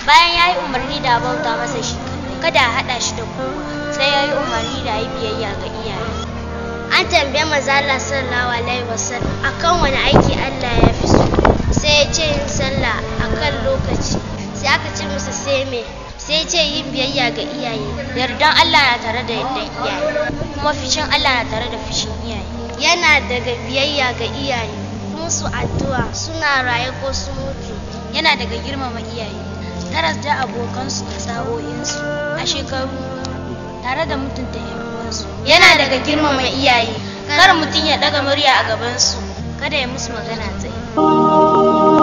bayan ya yi umarni da bauta masa shi kada a haɗa shi da kowa sai ya yi umarni da yi biyayya ga iyaye an tambaye maza Allah sallallahu alaihi wasallam akan wani aiki Allah ya fi so sai ya ce yin sallah akan lokaci sai aka ce masa sai me sai ce yin biyayya ga iyaye yardan Allah na tare da yardan iyaye kuma fishin Allah na tare da fishin iyaye yana daga biyayya ga iyaye musu addu'a suna raye ko su mutu yana daga girmama iyaye taras da abokansu da sa'o'insu a shekaru tare da mutunta yan uwansu yana daga girmama iyaye kar mutum ya daga murya a gabansu kada ya musu magana tsaye